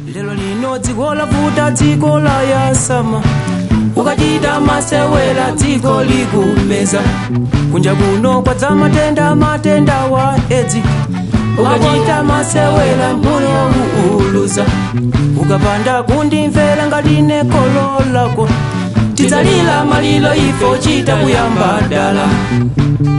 lero lino dziko lavuta dziko la yasama ukachita masewera dziko likumeza kunja kuno kwadza matenda matenda wa edzi ukachita masewera moyo uuluza ukapanda kundimvera ngatine kolo lako tidzalira malilo ifo chita kuyamba dala